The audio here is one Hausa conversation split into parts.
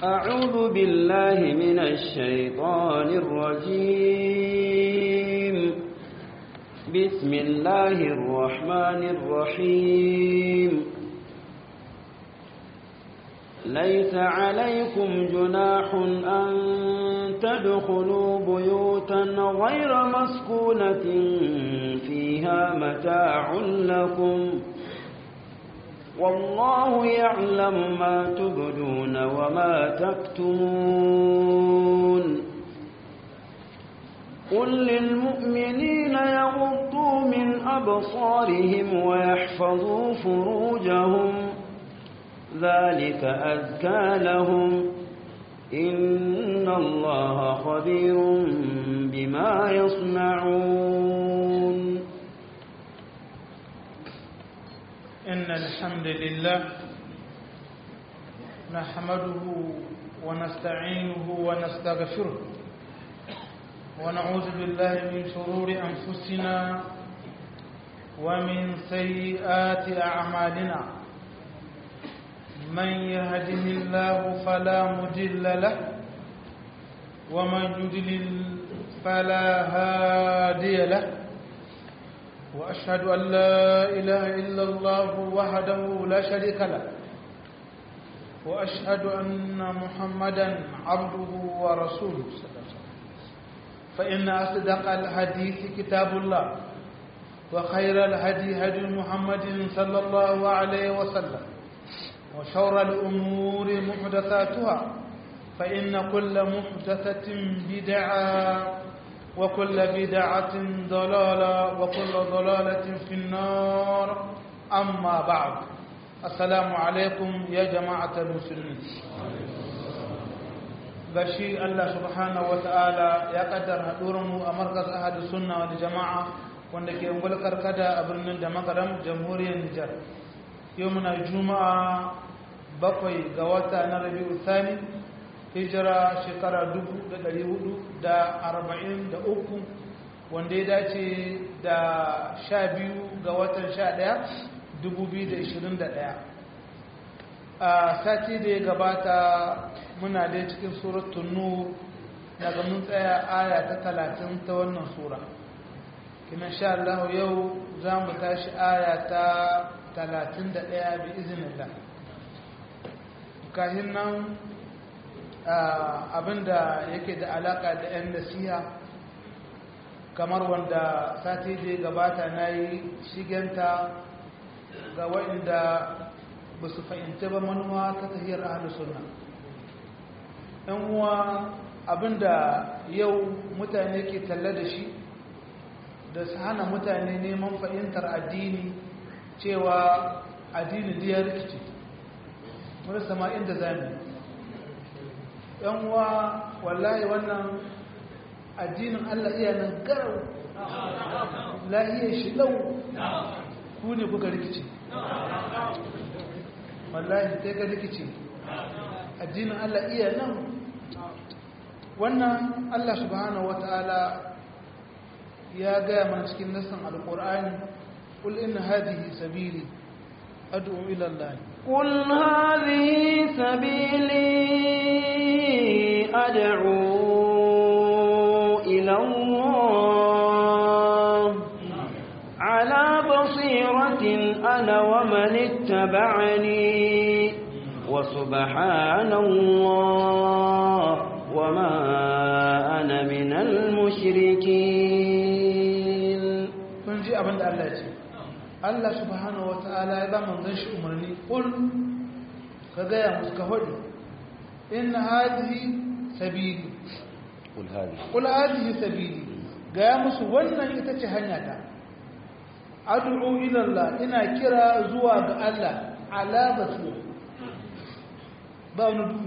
أعوذ بالله من الشيطان الرجيم بسم الله الرحمن الرحيم ليس عليكم جناح أن تدخلوا بيوتا غير مسكونة فيها متاع لكم والله يعلم ما تبدون وما تكتمون قل للمؤمنين يغضوا من أبصارهم ويحفظوا فروجهم ذلك أزكى لهم إن الله خبير بما يصنعون إن الحمد لله نحمده ونستعينه ونستغفره ونعوذ بالله من شرور أنفسنا ومن سيئات أعمالنا من يهده الله فلا مضل له ومن يضلل فلا هادي له وأشهد أن لا إله إلا الله وحده لا شريك له وأشهد أن محمدا عبده ورسوله صلى الله عليه وسلم فإن أصدق الحديث كتاب الله وخير الهدي هدي محمد صلى الله عليه وسلم وشر الأمور محدثاتها فإن كل محدثة بدعة وكل بدعة ضلالة وكل ضلالة في النار أما بعد السلام عليكم يا جماعة المسلمين gashi Allah subhanahu wa ta'ala ya kaddar mu a markas ahadu sunna wal jama'a wanda ke ungul karkada a birnin da makaram jamhuriyar Nijar yau muna juma'a bakwai ga wata na rabi'u thani hijira shekara uku, wanda ya dace da sha biyu ga watan sha ɗaya ɗaya. a sati da ya gabata muna dai cikin suratun nur daga mun tsaya aya ta talatin ta wannan sura kina sha Allah yau za mu tashi aya ta talatin da ɗaya bi izinillah kahin nan abinda yake da alaka da 'yan nasiha kamar wanda sati da gabata na yi shigenta ga waɗanda ba su fahimta ba manuwa ta tahiyar ahalu sunna ɗan uwa abinda yau mutane ke talla da shi da su hana mutane neman fahimtar addini cewa addini da ya rikici marasa ma inda zami yan uwa wallahi wannan addinin Allah iya nan garau lahiyar shi lau ku ne kuka rikici wallahi sai ka rikici addinin Allah iya nan wannan Allah subhanahu wata'ala ya gaya mana cikin nassan alkur'ani qul inna hadhihi sabili ad'u ila Allah قل هذه سبيلي أدعو إلى الله على بصيرة أنا ومن اتبعني وسبحان الله وما أنا من المشركين من جاء من الله Allah subhanahu wa ta'ala ya ba manzon shi umarni kul ka gaya musu ka hudu inna hadhihi sabili قل هذه kul hadhihi sabili gaya musu wannan ita ce hanya ta ad'u ila Allah ina kira zuwa ga Allah ala basira ba wani duhu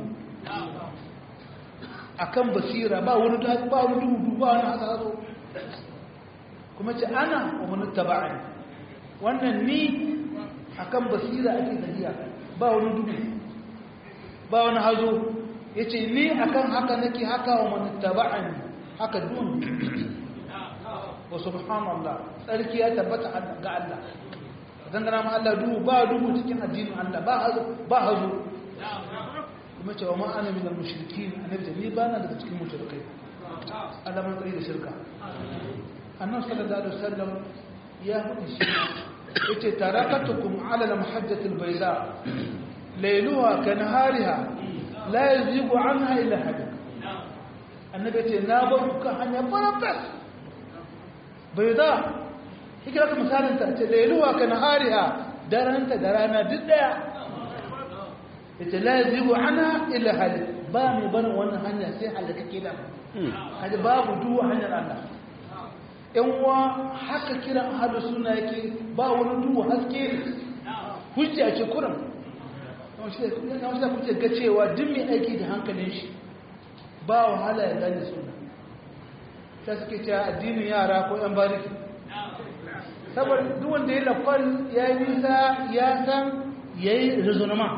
akan basira ba wani ba wani duhu ba wani hasaro kuma ce ana wa man taba'ani wannan ni akan basira ake tafiya ba wani duhu ba wani hazo yace ni akan haka nake haka wa man taba'ani haka dun wa subhanallah tsarki ya tabbata ga Allah dangana ma Allah duhu ba duhu cikin addinin Allah ba hazo ba hazo kuma cewa ma ana min al-mushrikin annabi ce ni ba na daga cikin mushrikai alaman tsari da shirka annabi sallallahu alaihi wasallam ya faɗi shi yace tarakatukum ala al-muhajjati al-bayda layluha ka nahariha la yazigu anha illa halik annabi ce na bar ku kan hanya farafas bayda kike da misalin ta ce layluha ka nahariha daranta da rana duk daya yace la yazigu anha illa halik ba mai barin wannan hanya sai halaka kida kaji babu duwa hanyar Allah ‘yan uwa haka kiran hada suna yake ba wani duwa haske hujja ce kuran na wasu kuke ga cewa duk mai aiki da hankalin shi ba wahala ya gane suna ta suke cewa addinin yara ko ‘yan bariki saboda duk wanda ya lafar ya yi nisa ya san ya yi rizonama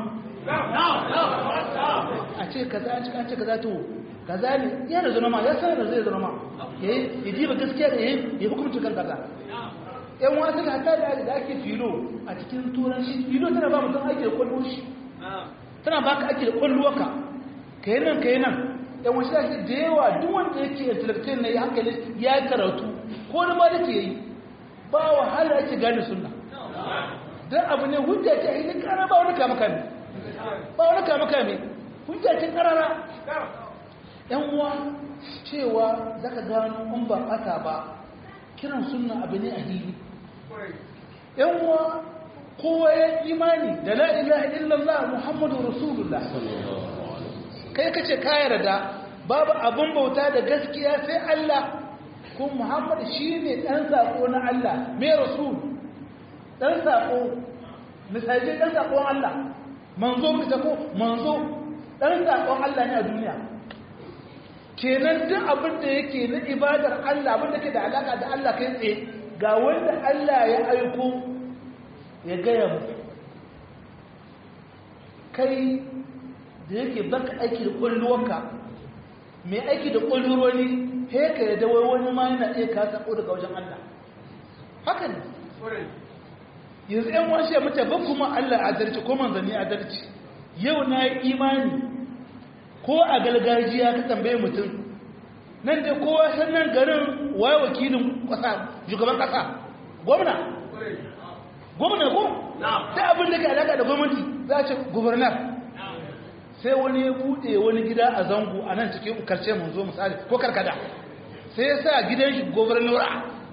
a ce kaza an ce kaza to kaza ne ya rizonama ya san da zai rizonama ya yi diba gaskiya da ya yi hukumci kan kaza yan wasu da hata da ake filo a cikin turanci filo tana ba mutum ake da kwallo shi tana ba ka ake da kwallo ka ka yi nan ka yi nan yan wasu da da yawa duk wanda yake intellectual na ya hankali ya karatu ko da ma da ke yi ba wahala ake gane sunna don abu ne hujja ce a yi kara ba wani kama kame ba wani kama kame hujja ce karara yan uwa cewa za ka gano in ba ɓata ba kiran sunna abu ne a hili yan uwa kowa ya imani da la ilaha illallah muhammadu rasulullah kai kace ka yarda babu abin bauta da gaskiya sai Allah ko muhammad shine dan sako na Allah mai rasul dan sako misali dan sakon Allah manzo kace ko manzo dan sakon Allah ne a duniya kenan duk abin da yake na ibadar Allah abin da ke da alaka da Allah kai tsaye ga wanda Allah ya aiko ya gaya mu kai da yake baka aiki da kwalluwarka mai aiki da kwalluwani he ka yadda wai wani ma yana iya ka sako daga wajen Allah haka ne yanzu yan washe ya mace ban kuma Allah adalci ko manzanni adalci yau na yi imani ko a galgajiya ka tambaye mutum nan da kowa sannan garin waye wakilin kasa shugaban kasa gwamna gwamna ko ta abin da ke alaka da gwamnati za a ce gubernar sai wani ya bude wani gida a zango a nan cikin karshe mun zo misali ko karkada sai ya sa gidan shi gubernura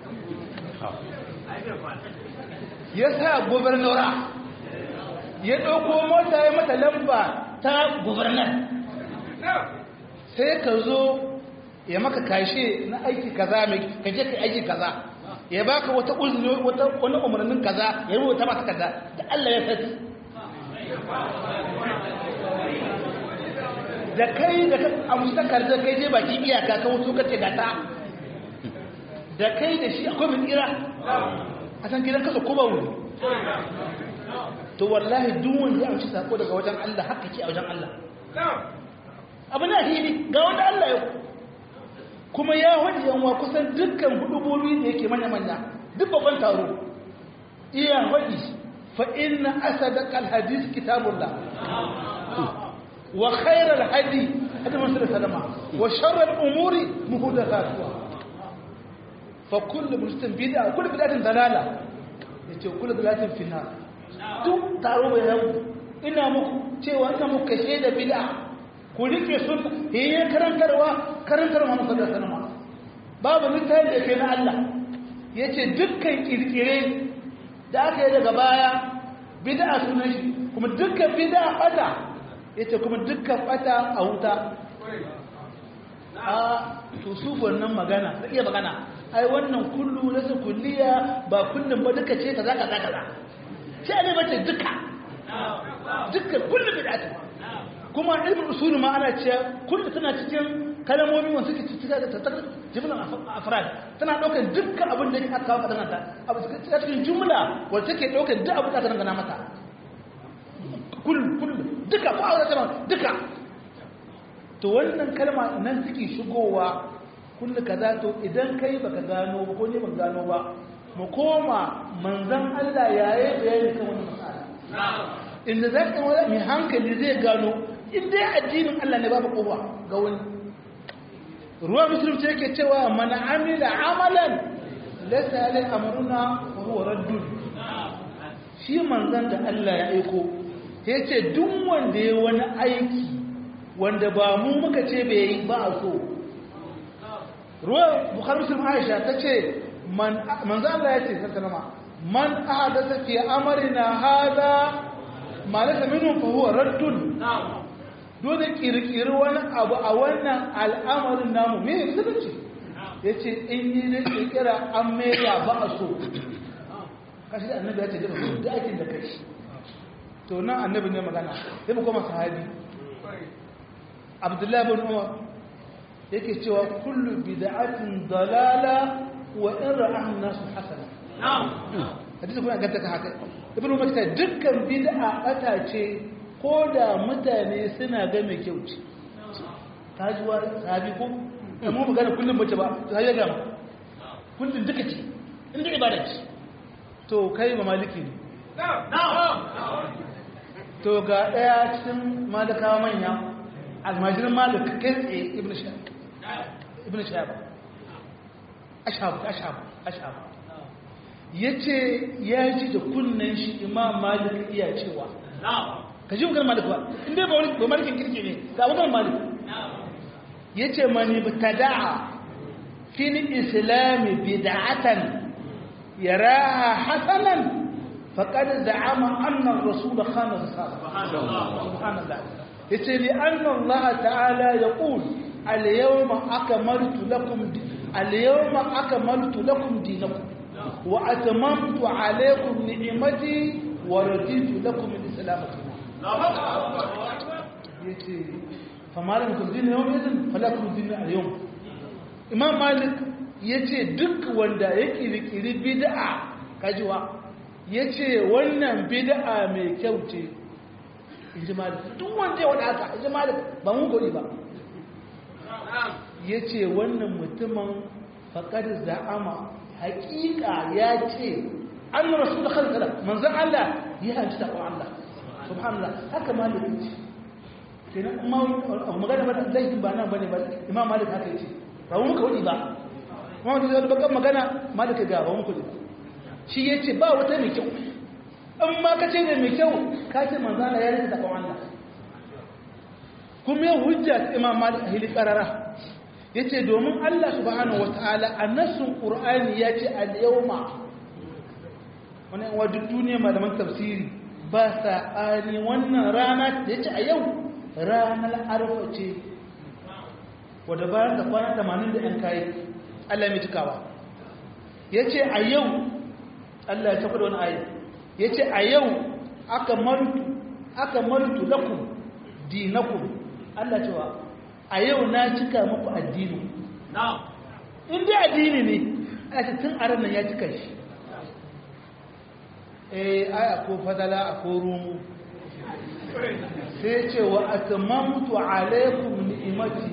ya sa gubernura ya ɗauko mota ya mata lamba ta gubernar sai ka zo ya maka kashe na aiki kaza mai kaje ka aiki kaza ya baka wata uzuri wata wani umarnin kaza ya rubuta maka kaza da Allah ya sani da kai da ka amsa karza kai je baki iyaka ka wuto ka ce gata da kai da shi akwai mun tsira a san gidan kasa kuma wuri to wallahi duk wanda ya amshi sako daga wajen Allah haka ke a wajen Allah abu na hili ga wanda Allah ya kuma ya wajen yanwa kusan dukkan hudubobi da yake manya-manya duk babban taro iya waɗi fa inna asadaka alhadis kitabullah wa khairal hadi hadi masu salama wa sharral umuri muhdathatuha fa kullu muslim bid'a kullu bid'atin dalala yace kullu bid'atin finnar duk taro bai yau ina muku cewa ina muku kashe da bid'a ku rike sun yayin karantarwa karantarwa Muhammad sallallahu alaihi wasallam babu littafi da ke na Allah yace dukkan kirkire da aka yi daga baya bid'a sunan shi kuma dukkan bid'a bata yace kuma dukkan bata a wuta a to su wannan magana da iya magana ai wannan kullu nasu kulliya ba kullum ba duka ce kaza kaza kaza sai ne bace duka dukkan kullu bid'atu kuma ilmin usulu ma ana cewa kullu tana cikin kalmomi wanda suke cikin da ta jimlan afrad tana daukar dukkan abin da aka kawo kadan ta abu cikin jumla wanda take daukar duk abin da aka dangana mata kullu kullu duka ko aure ta duka to wannan kalma nan suke shigowa kullu kaza to idan kai baka gano ba ko ne baka gano ba mu koma manzon Allah yayi bayani kan wannan masala inda za ka wani mai hankali zai gano in dai addinin Allah ne babu kofa ga wani ruwa musulunci yake cewa man amila amalan laysa alai amruna wa huwa raddun shi manzon da Allah ya aiko yace duk wanda ya wani aiki wanda ba mu muka ce bai yi ba a so ruwa bukhari muslim aisha tace man manzon Allah ya ce sallama man ahadatha fi amrina hada ma laysa minhu fa huwa raddun dole kirkiri wani abu a wannan al'amarin namu me ne musulunci ya ce in yi da kirkira an mera ba a so kashi da annabi ya ce daga da aikin da kai to nan annabi ne magana sai mu koma sahabi abdullahi bin umar yake cewa kullu bid'atin dalala wa in ra'ahu nasu hasana hadisi kuma ganta ka haka ibnu umar ta dukkan bid'a ata ce ko da mutane suna ga mai kyau ce ta ji wa sahabi ko amma magana kullum mace ba ta yi gama kullum duka ce inda ibada ce to kai ba maliki ne to ga daya cikin malakawa manya almajirin malik kai tsaye ibn shahab ibn shahab ashab ashab ashab yace ya ji da kunnen shi imam malik iya cewa ka ji maganar malik ba inda ba wani ba malikin kirki ne ga maganar malik ya ce mani tada'a fil islami bid'atan yaraha hasanan faqad za'ama anna ar-rasul khana risala subhanallah yace li anna allah ta'ala yaqul al-yawma akmaltu lakum al-yawma akmaltu lakum dinakum wa atmamtu alaykum ni'mati wa raditu lakum al-islam yace famalan kudin yau izin falakun din a yau imam malik yace duk wanda ya kirkiri bid'a kajiwa yace wannan bid'a mai kyau ce inji malik duk wanda ya wada haka inji malik ba mun gori ba yace wannan mutumin faqad za'ama haqiqa ya ce an rasul khalqala manzon Allah ya hanci ta Allah subhanallah haka malik ce kenan amma magana ba laifin ba nan bane ba imam malik haka yace ba mu muka wadi ba kuma da zai bakan magana malik ga ba mu kudi shi yace ba wata mai kyau in ma ka ce ne mai kyau ka ce manzo Allah ya rika takwan Allah kuma ya hujja imam malik ahli qarara yace domin Allah subhanahu wataala a nassun qur'ani yace al-yawma wannan wa duk duniya malaman tafsiri ba sa ani wannan rana da yace a yau ranar arfa ce wadda bayan da kwana tamanin da ‘yan kayi Allah mai cikawa ya ce a yau Allah ya tafi da wani ayi ya ce a yau aka marutu aka marutu lakum dinakum Allah cewa a yau na cika muku addini in dai addini ne a ce tun a ranar ya cika shi eh aya ko fadala a ko rumu sai ce wa atmamtu alaikum ni'imati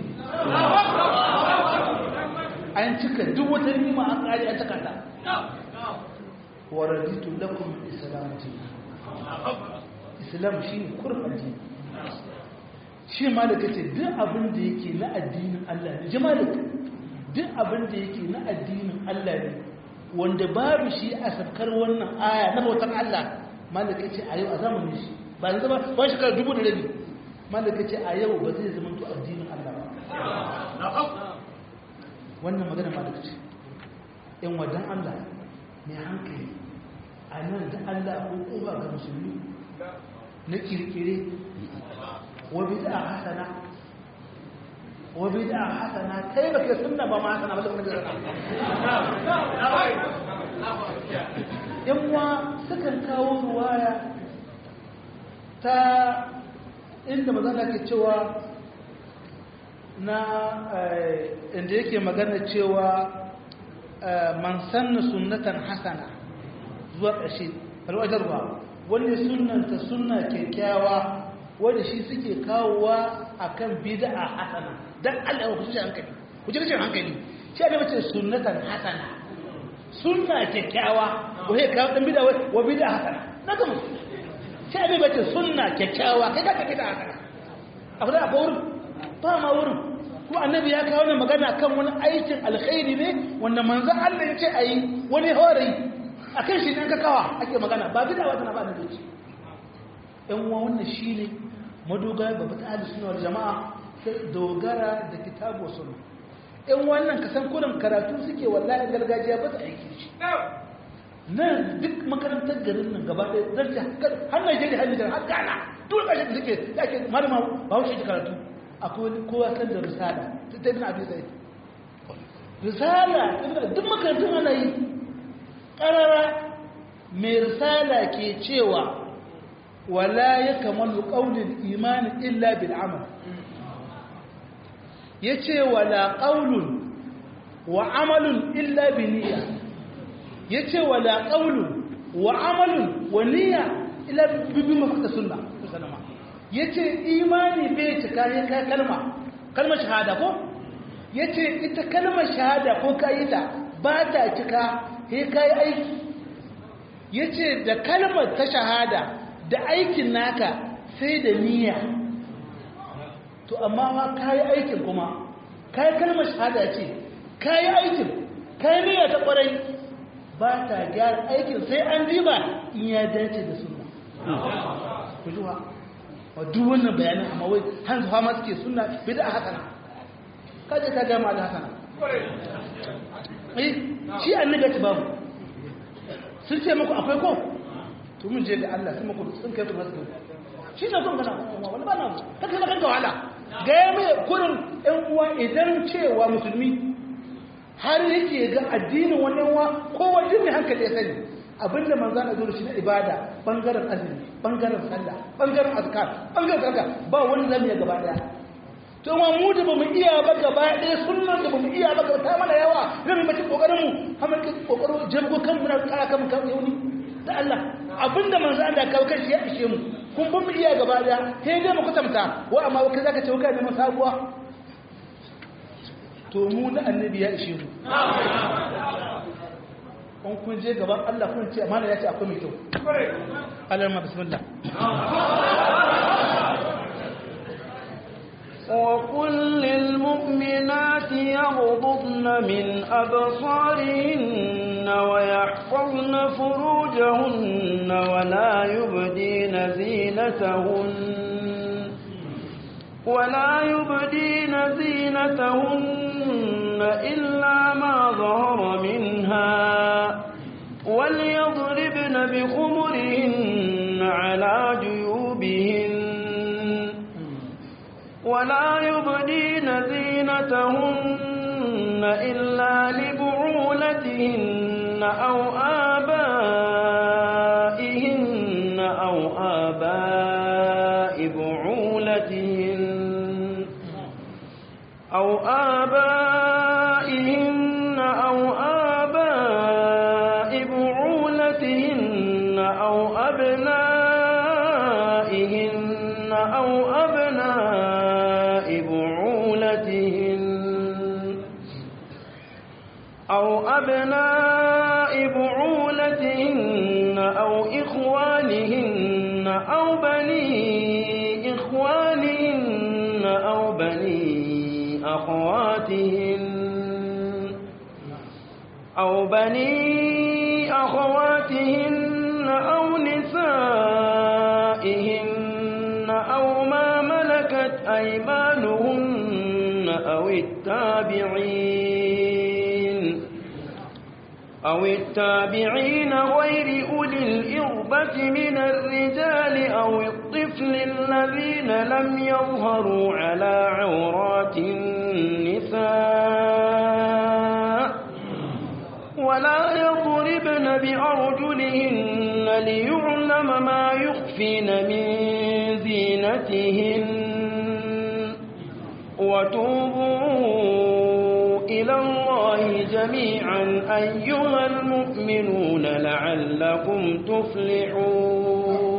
an cika duk wata nima an kare an cika ta wa raditu lakum islam islam shi ne kurbaji shi malaka ce duk abin da yake na addinin Allah ne jamalaka duk abin da yake na addinin Allah ne wanda babu shi a safkar wannan aya na bautar Allah malaka ce a yau a zamanin shi ba yanzu ba ba shekara dubu da rabi malaka ce a yau ba zai zama to addinin Allah ba wannan magana malaka ce in wadan Allah mai hankali a nan da Allah ko koba ga musulmi na kirkire wa bid'a hasana wa bid'a hasana kai baka sunna ba ma hasana ba lokacin da yan uwa sukan kawo ruwaya ta inda mazana ke cewa na inda yake magana cewa man sanna sunnatan hasana zuwa ƙarshe alwajarwa wanda sunanta sunna kyakkyawa wanda shi suke kawowa akan bid'a hasana dan Allah ya kusa hankali ku ji rashin hankali shi ne mace sunnatan hasana sunna kyakkyawa ko he kawo dan bid'a wa bid'a hasana na ga musu shi abin bace sunna kyakkyawa kai ka kida haka abu da akwai wurin ba ma wurin ko annabi ya kawo ne magana kan wani aikin alkhairi ne wanda manzon Allah ya ce a yi wani hore a kan shi ne ka kawa ake magana ba bida wata na ba na zuci yan uwa wannan shi ne madogara babba ta ahli sunna wal jama'a sai dogara da kitabu sunna yan wannan ka san kurin karatu suke wallahi gargajiya ba ta aiki shi nan duk makarantar garin nan gaba ɗaya zan ci har Najeriya har Nijar har Ghana duk ƙasashen da suke da ake malama ba wuce ji karatu akwai kowa kan da risala ta ibn abi zaid risala duk makarantun ana yi ƙarara mai risala ke cewa wala ya kamalu ƙaunin imani illa bil amal ya ce wala ƙaunun wa amalun illa bi niyya ya ce wala ƙaunun wa amalun wa niyya illa bi mafaka sunna ya ce imani bai cika ya kai kalma kalmar shahada ko ya ce ita kalmar shahada ko ka yi ta ba ta cika ya kai aiki ya ce da kalmar ta shahada da aikin naka sai da niyya to amma ma ka yi aikin kuma ka yi kalmar shahada ce ka yi aikin ka yi niyya ta kwarai ba ta gyara aikin sai an riba in ya dace da suna ku juwa wa duk wannan bayanin amma wai hanzu fama suke suna bida hasana kaje ka gama da hasana eh shi annabi ta babu sun ce muku akwai ko to mun je ga Allah sun muku sun kai ku masu shi ne kun gana wani ba na ta kai kanka wahala ga ya mai kurin ɗan uwa idan cewa musulmi har yake ga addinin wannan wa ko wajen ne hankali ya sani abinda manzan a zuwa shi na ibada bangaren azumi bangaren sallah bangaren azkar bangaren sarka ba wani zamu ya gaba daya to ma mu da bamu iya ba gaba daya sunnan da bamu iya ba ta mana yawa zan mace kokarin mu hamar ki kokarin jabgo kan muna kara kan kan yauni da Allah abinda manzan da kawo kanshi ya ishe mu kun bamu iya gaba daya sai dai mu kutamta wa amma kai zaka ce kai da masabuwa to mu na annabi ya ishe mu in kun je gaban Allah kun ce amana ya ce akwai mai kyau Allah ma bismillah وقل للمؤمنات يغضضن من أبصارهن ويحفظن فروجهن ولا يبدين زينتهن ولا يبدين زينتهن إلا ما ظهر منها وليضربن بخمرهن على جيوبهن ولا يبدين زينتهن إلا لبعولتهن أو آبائهن أو آباء بعولتهن أو آبائهن أو آباء بعولتهن أو أبنائهن أو أبناء بعولتهن أو أبناء بعولتهن أو إخوانهن أو بني إخوانهن أو بني أخواتهن أو بني أخواتهن أو نسائهن أو ما ملكت أيمانهن أو التابعين أو التابعين غير أولي الإربة من الرجال أو الطفل الذين لم يظهروا على عورات النساء ولا يضربن بأرجلهن ليعلم ما يخفين من زينتهن وتوبوا إلى الله جميعا أيها المؤمنون لعلكم تفلحون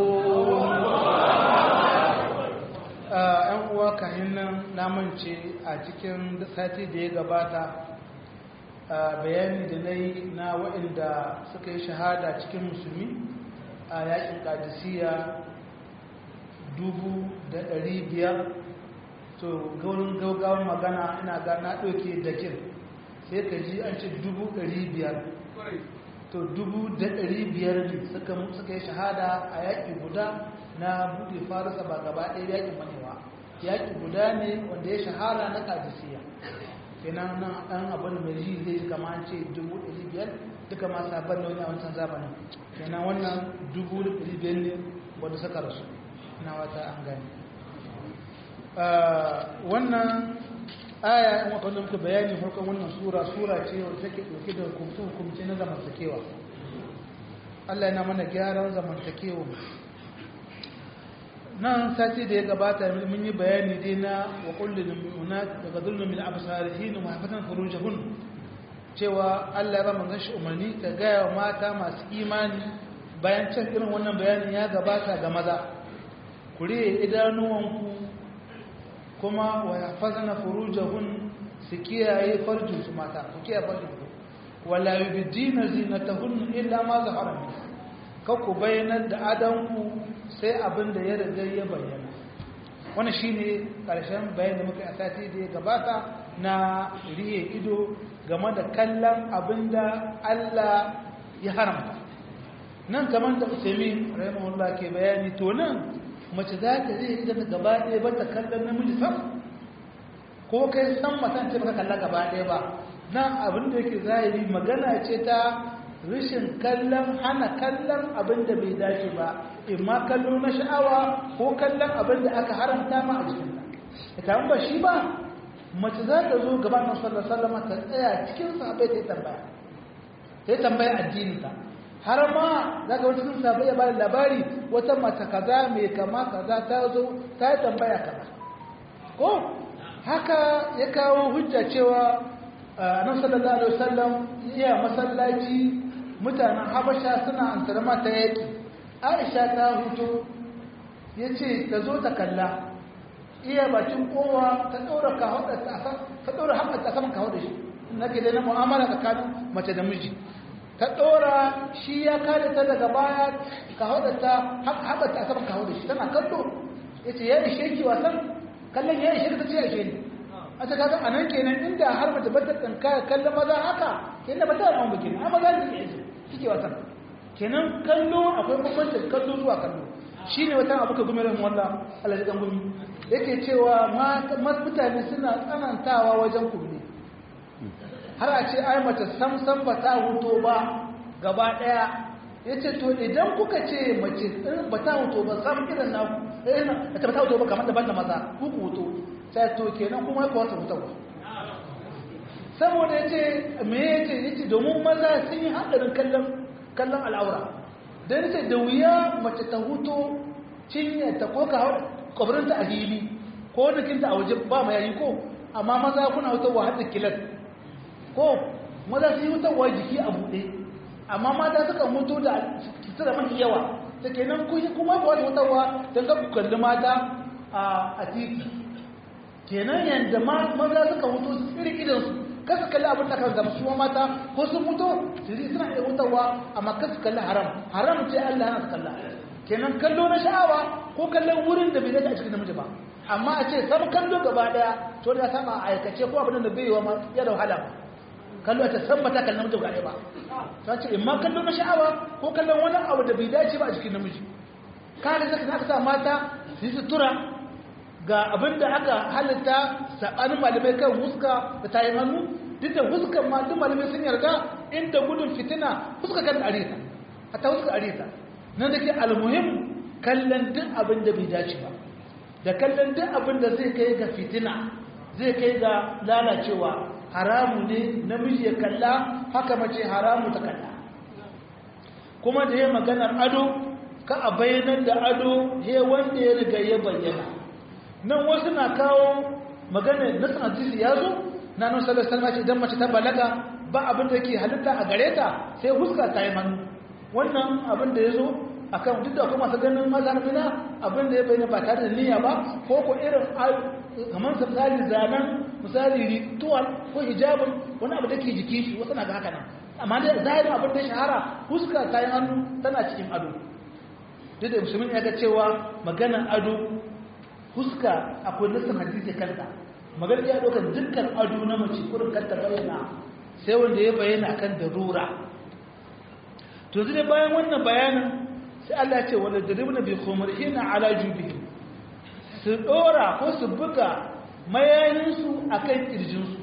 ‘yan uwa kayan nan namance a cikin sati da ya gabata bayani da na yi na waɗanda suka yi shahada cikin musulmi a yakin kadisiya dubu da ɗari biyar to gaurin gaugawan magana ina ga na ɗauke da kin sai ka ji an ce dubu ɗari biyar to dubu da ɗari biyar ne suka yi shahada a yaƙi guda na buɗe farisa ba gaba ɗaya yaƙin manewa yaƙi guda ne wanda ya shahara na kadisiya kenan nan ɗan abin mai ji zai ji kama an ce dubu ɗari biyar duka ma sabon da wani a wancan zamanin kenan wannan dubu da ɗari biyar ne wanda suka rasu na wata an gani wannan aya in wanda muka bayani farkon wannan sura sura ce wadda take ɗauke da hukumce-hukumce na zamantakewa Allah yana mana gyaran zamantakewa nan sati da ya gabata mun yi bayani dai na wa kullum mu'minat daga zulmin min absarihin wa hafatan furujahun cewa Allah ya ba manzon shi umarni ta gaya wa mata masu imani bayan can irin wannan bayanin ya gabata ga maza ku riye idanuwanku kuma wa yahfazna furujahun su kiyaye farjin su mata ku kiyaye farjin ku wala yubdina zinatahun illa ma zahara min ka ku bayyana da adanku sai abin da ya riga ya bayyana wannan shine karshen bayan da muka yi a sati da ya gabata na riye ido game da kallon abin da Allah ya haramta nan kamar da Usaimin rahimahullah ke bayani to nan mace za ta zai idan gaba ɗaya ba ta kallon namiji sam ko kai san matan ce baka kalla gaba ɗaya ba nan abin da yake zahiri magana ce ta rashin kallon hana kallon abin da bai dace ba imma kallo na sha'awa ko kallon abin da aka haramta ma a cikin ita ba shi ba mace za ta zo gaba na sallar sallama ta tsaya cikin sahabai ta yi tambaya ta yi tambaya addini ta har ma za ka wata cikin sahabai ya bada labari wata mace kaza mai kama kaza ta zo ta yi tambaya kaza ko haka ya kawo hujja cewa nan sallallahu alaihi wasallam iya masallaci mutanen habasha suna antar mata yaki aisha ta hutu ya ce ta zo ta kalla iya bakin kowa ta ɗora ta ɗora haɓata a saman kawo da shi na ke na mu'amala tsakanin mace da miji ta ɗora shi ya kare ta daga baya kawo da ta haɓata a saman kawo da shi tana kallo ya ce ya ishe ki wasan kallon ya ishe ta ce ya ishe ni a ta kaga a nan kenan inda har mace bata tsanka kallon maza haka kenan ba ta wani ba kenan amma za ta yi kike wasan kenan kallo akwai bambanci kallo zuwa kallo shine wata abu ka gumirin wallah Allah ya gumi yake cewa mutane suna tsanantawa wajen kulli har a ce ai mace sam sam ba ta huto ba gaba daya yace to idan kuka ce mace ba ta huto ba sam irin na eh ta ba ta huto ba kamar da banda maza ku ku huto sai to kenan kuma ku wata huto saboda yace me yace yace domin maza sun yi hadarin kallon kallon al'aura dan yace da wuya mace ta huto cinye ta ko ka kabarinta a hili ko nukinta a waje ba mai yayi ko amma maza kuna hutarwa har da kilan ko maza su yi hutarwa jiki a buɗe amma mata suka mutu da sutura mafi yawa da kenan kuma ba wata hutarwa don ka kalli mata a titi kenan yadda maza suka mutu su tsiri idansu kasu kalli abin da kan zama su mata ko sun mutu su yi suna iya hutarwa amma kasu kalli haram haram ce allah yana su kalla kenan kallo na sha'awa ko kallon wurin da bai dace a cikin namiji ba amma a ce sam kallo gaba daya to da saba a aikace ko abin da bai yiwa ma ya da wahala ba kallo ta san mata kallon namiji gaba ba ta ce imma kallo na sha'awa ko kallon wani abu da bai dace ba a cikin namiji kare zaka aka sa mata su yi sutura ga abin da aka halitta sabanin malamai kan huska da tayin hannu duk da huskan ma duk malamai sun yarda inda gudun fitina huska kan arita hatta huska arita na da ke almuhim kallon duk abin da bai dace ba da kallon duk abin da zai kai ga fitina zai kai ga lalacewa haramu ne namiji ya kalla haka mace haramu ta kalla kuma da ya maganar ado ka a bayyanar da ado he wanda ya riga ya bayyana nan wasu na kawo maganar nasan hadisi ya zo na nan sallar salma ce idan mace ta balaga ba abin da ke halitta a gare ta sai huska ta yi manu wannan abin da ya zo a kan duk da kuma masu ganin mazarmina abin da ya bayyana ba tare da niyya ba ko ko irin kamar misali zanen misali ritual ko hijabin wani abu da ke jiki shi wasu na ga haka nan amma da zahirin abin da ya shahara huska ta yi hannu tana cikin ado duk da musulmin ya ga cewa maganan ado huska akwai nassin hadisi kanta magana ya ɗaukar dukkan ado na mace kurin kanta bayyana sai wanda ya bayyana akan darura to zai bayan wannan bayanin sai Allah ya ce wala daribna bi khumrihina ala jubihim su dora ko su buga mayayinsu akan kirjinsu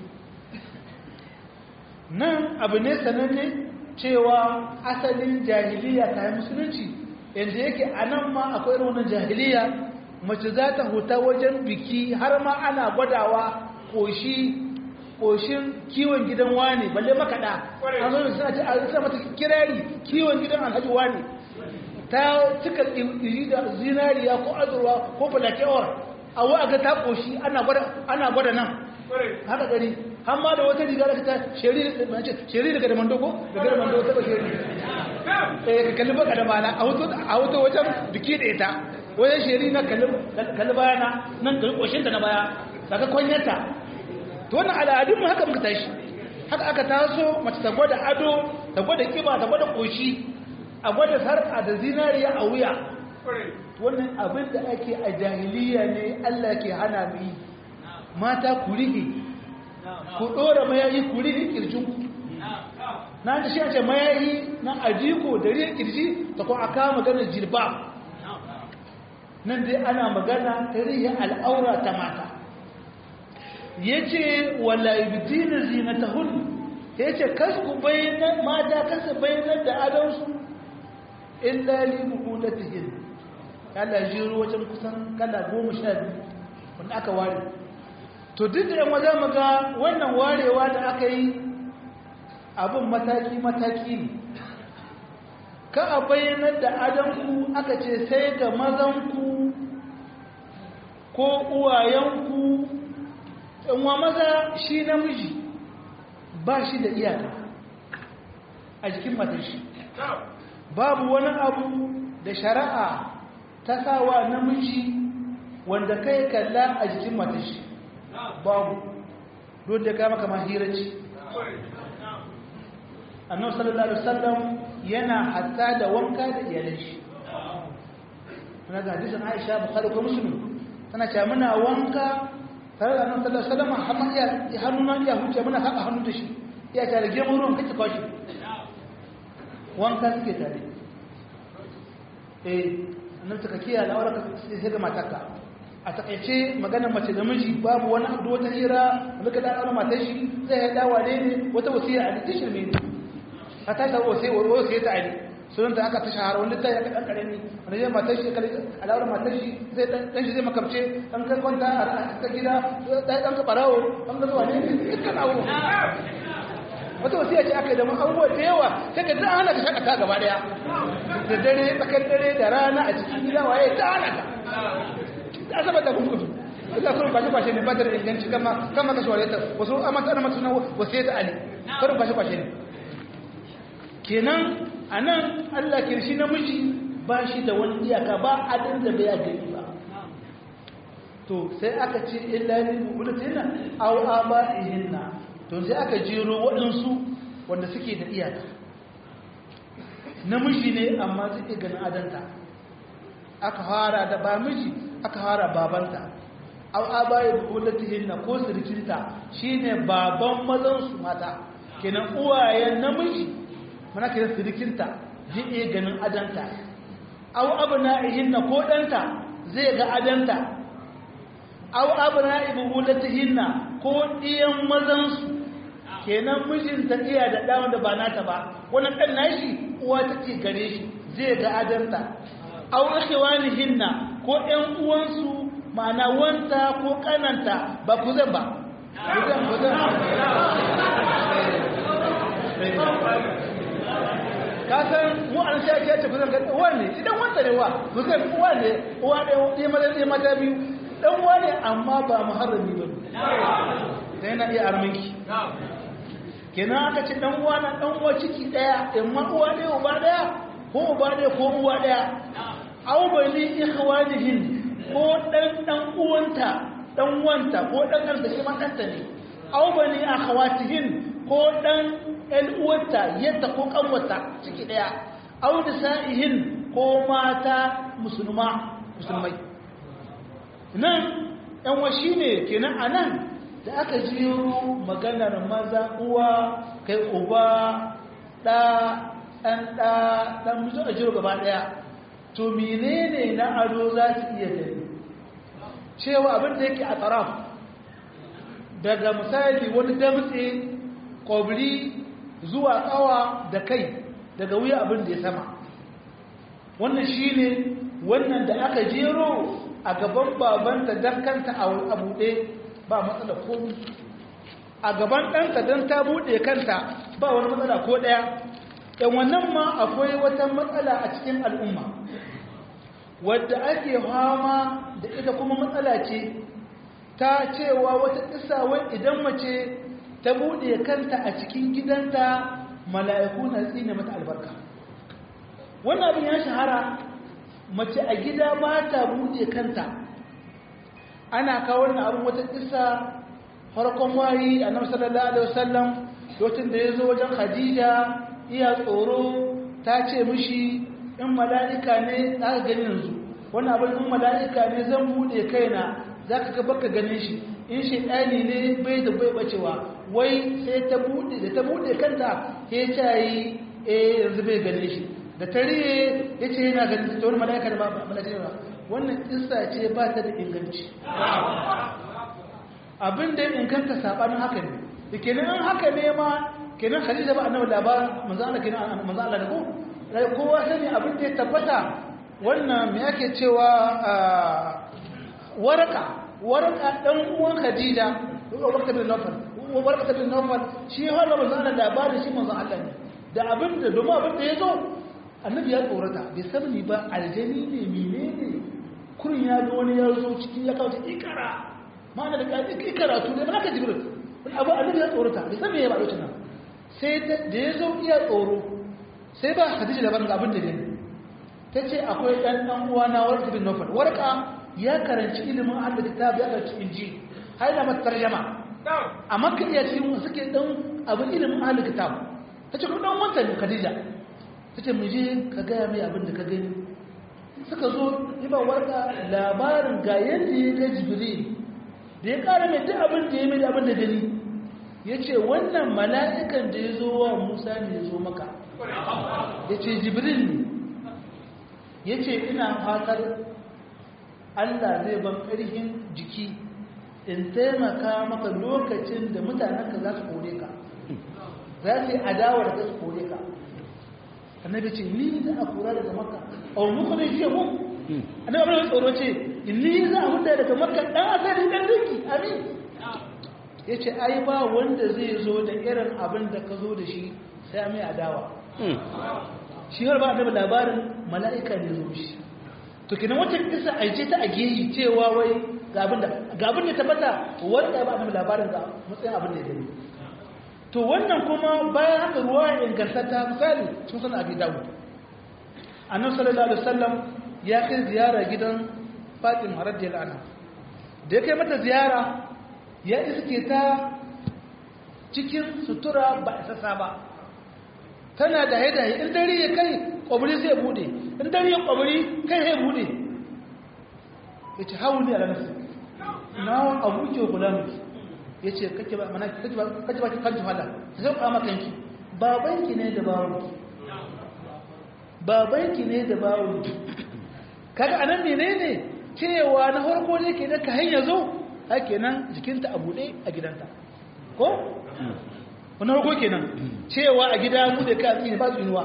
nan abu ne sananne cewa asalin jahiliya ta yi musulunci yadda yake a nan ma akwai irin wannan jahiliya mace za ta huta wajen biki har ma ana gwadawa koshi koshin kiwon gidan wani balle makaɗa an zo suna ce a suna mata kirari kiwon gidan alhaji wani ta cika iri da zinariya ko azurwa ko falakewar a wa ga ta koshi ana gwada nan haka gari amma da wata riga da ta sheri daga da mando ko daga da mando ta ba sheri eh ka kalli baka da bana a hoto a hoto wajen biki da ita wajen sheri na kalli bayana nan kalli koshin ta na baya daga kwanyarta to wannan al'adun mu haka muka tashi haka aka taso mace ta gwada ado ta gwada kiba ta gwada koshi a gwada sarka da zinariya a wuya wannan abin da ake a jahiliya ne Allah ke hana mu yi mata ku rige ku ɗora mayayi ku rige kirjinku na da shi a ce mayayi na ajiko da rige kirji ta kuma aka magana jirba nan dai ana magana ta rige al'aura ta mata ya ce wala ibdina zinatahun ya ce kasku bayanan mata kasa bayanan da adonsu illa li buhulatihin kala jiro wajen kusan kala goma sha biyu wanda aka ware to duk da yan wajen maga wannan warewa da aka yi abin mataki-mataki ne ka a bayyanar da adanku aka ce sai ga mazanku ko uwayenku yanwa maza shi namiji ba shi da iyaka a jikin matashi babu wani abu da shari'a ta sawa namiji wanda kai kalla a jikin matashi babu don da kama kama hiraci annabi sallallahu alaihi wasallam yana hatta da wanka da iyalan shi tana ga hadisin Aisha Bukhari ko Muslim tana cewa muna wanka tare da annabi sallallahu alaihi wasallam har ya hannuna ya huce muna haka hannu da shi ya tare gemu ruwan kace kwashi wanka suke tare eh annabi taka kiyaye al'aura sai ga matarka a takaice maganar mace da miji babu wani abu wata hira da ka da matar shi zai ya dawa ne wata wasiya a litin shirme ne a ta shawo sai wani sai ta ali sunan ta aka ta shahara wani ta ya kaɗan ƙarami wani zai matar shi al'aurar matar shi zai ɗan shi zai makamce ɗan kai kwanta a ta gida ɗan ka ɓarawo ɗan ka zuwa ne dukkan abu wata wasiya ce aka yi da abubuwa da yawa sai ka ta hana ka shakata gaba ɗaya da dare tsakar dare da rana a cikin gida waye ta hana ka ta zama da gudu illa kurin kwashe kwashe ne ba da inganci kama kama ka shawara ta wasu amma ta mata suna wasu ta ali kurin kwashe kwashe ne kenan anan Allah kirshi namiji ba shi da wani iyaka ba adin da bai gani ba to sai aka ce illa lil mulatina aw aba'ihinna to sai aka jero waɗansu wanda suke da iyaka namiji ne amma zai ganin adanta aka fara da ba miji aka fara babanta aw abaye bulatihinna ko sirkinta shine baban mazan su mata kenan uwayen namiji mana kenan sirkinta zai iya ganin adanta aw abna'ihinna ko danta zai ga adanta aw abna'i bulatihinna ko diyan mazan su kenan mijinta iya da ɗan da ba nata ba wannan ɗan nashi uwa take gare shi zai ga adanta aw ikhwanihinna ko ƴan uwansu ma'ana wanta ko kananta ba ku zan ba ku zan ku zan ka san mu an sha ce ku zan ga uwa ne idan wanta ne wa ku zan uwa ne uwa ne ɗaya mata ɗaya mata biyu dan uwa ne amma ba muharrami ba ne yana iya arminki kenan aka ce dan uwa na dan uwa ciki daya amma uwa ɗaya uba daya ko uba ɗaya ko uwa daya aw bani ikhwanihin ko dan dan uwanta dan wanta ko dan dan da shi ma danta ne aw bani akhawatihin ko dan ɗan uwanta yadda ko kanwata ciki daya aw nisa'ihin ko mata musulma musulmai nan yan washi ne kenan a nan da aka jiro maganar maza uwa kai uba ɗa ɗan ɗa ɗan mutu a jiro gaba ɗaya to menene na ado za su iya gani cewa abin da yake a tsaraf daga misali wani damtse ƙwabri zuwa ƙawa da kai daga wuya abin da ya sama wannan shi ne wannan da aka jero a gaban babanta don kanta a buɗe ba matsala komi a gaban ɗanta don ta buɗe kanta ba wani matsala ko ɗaya yan wannan ma akwai wata matsala a cikin al'umma wadda ake fama da ita kuma matsala ce ta cewa wata ƙisa wai idan mace ta buɗe kanta a cikin gidanta mala'iku na tsine mata albarka wannan abin ya shahara mace a gida ba ta buɗe kanta ana kawo wannan abin wata ƙisa farkon wayi a nan sallallahu alaihi wasallam lokacin da ya zo wajen khadija iya tsoro ta ce mishi in mala'ika ne za ka gani yanzu wannan abin in mala'ika ne zan buɗe kaina za ka ga baka ganin shi in shaidani ne bai da bai bacewa wai sai ta bude da ta bude kanta ya ce yi eh yanzu bai gane shi da tare ya ce yana ganin ta wani mala'ika da ba mala'ika ba wannan kissa ce ba ta da inganci abin da ya inganta sabanin haka ne da kenan an haka ne ma kenan khadija ba annabi labarin manzo Allah kenan manzo Allah da ko kowa sani abin da ya tabbata wannan me yake cewa waraka waraka dan uwan Khadija waraka bin Nawfal waraka bin Nawfal shi har da manzo Allah labarin shi manzo Allah ne da abin da domin abin da yazo annabi ya tsorata bai san ni ba aljani ne menene kurin ya ga wani ya zo cikin ya kawo ikara ma'ana da kai ikara to da haka jibril abu annabi ya tsorata bai san me ya ba lokacin nan sai da yazo iya tsoro sai ba Khadija labarin ga abin da ne tace akwai dan dan uwa na warka bin Nawfal warka ya karanci ilimin Allah kitab ya karanci inji haina mata tarjama a makka iya cikin suke dan abin ilimin Allah kitab tace ko dan wanta ne Khadija tace mu je ka ga mai abin da ka gani suka zo ba warka labarin ga yanda ya ga Jibril da ya kara mai duk abin da ya mai abin da gani yace wannan mala'ikan da ya zo wa Musa ne ya zo maka yace Jibril ne yace ina fatar Allah zai ban ƙarfin jiki in taimaka maka lokacin da mutanenka za su kore ka za su yi adawa da su kore ka annabi ce ni za a kora daga maka a wani kuma ne mu annabi abin da tsoro ce ni za a huta daga maka ɗan asali ɗan riki amin ya ce ai ba wanda zai zo da irin abin da ka zo da shi sai mai adawa shi har ba annabi labarin mala'ika ne zo shi to kenan wata kisa a ce ta a geyi cewa wai ga abin da tabbata wanda ba annabi labarin ga matsayin abin da ya gani to wannan kuma bayan haka ruwa ya ingantata misali sun san abi dawud annabi sallallahu alaihi wasallam ya kai ziyara gidan fatima radiyallahu anha da ya kai mata ziyara ya iske ta cikin sutura ba isassa ba tana da haida in dare ya kai kwabri zai bude in dare ya kwabri kai zai bude ya ce hau ne a ranar na abu ke kula miki ya ce kake ba mana kake ba kake ba ki kanki fada ta zai kama kanki babanki ne da bawon babanki ne da bawon kaga anan menene cewa na farko ne ke da ka hanya zo hake nan jikinta a bude a gidanta ko wani farko kenan cewa a gida mu da kai tsini ba tsinuwa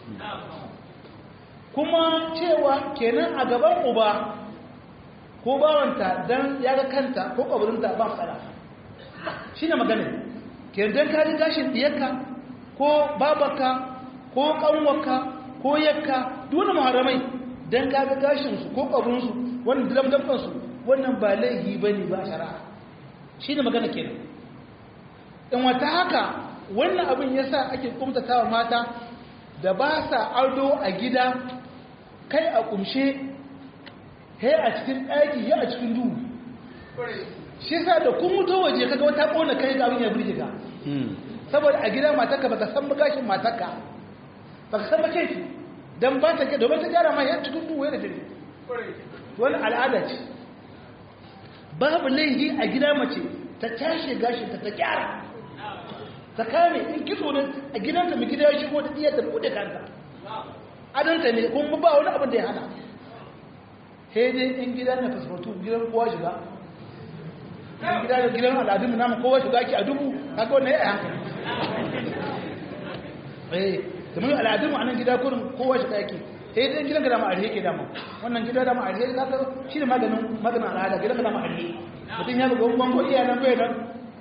kuma cewa kenan a gaban uba ko bawanta dan ya ga kanta ko kaburinta ba fara shine magana kenan dan ka ji gashin diyarka ko babarka ko kanwarka ko yakka duk wani muharramai dan ka ga gashin su ko kaburin su wannan damdamban su wannan ba laihi bane ba shari'a shine magana kenan in wata haka wannan abin ya sa ake kumtatawa mata da ba sa ado a gida kai a kumshe he a cikin ɗaki he a cikin duhu shi sa da kun mutu waje kaga wata ƙona kai ga abin ya birge ka saboda a gida matarka baka san gashin matarka baka san ba kai don ba ta domin ta gyara ma yan cikin duhu yana dare wani al'ada ce babu laihi a gida mace ta tashi gashin ta ta gyara ta kame in kitso ne a gidanta mai gida ya shigo da iya ta bude kanta adanta ne kuma ba wani abin da ya hana sai dai in gida na fasfatu gidan kowa shiga in gida da gidan al'adun namu kowa shiga ki a dubu kaga wannan ya hankali eh kamar al'adun mu a nan gida kurin kowa shiga yake sai dai gidan gida ma alheri ke dama wannan gida da ma alheri ka ga shi ne maganin maganin al'ada gidan gida ma alheri mutum ya ga gongo iya nan bai nan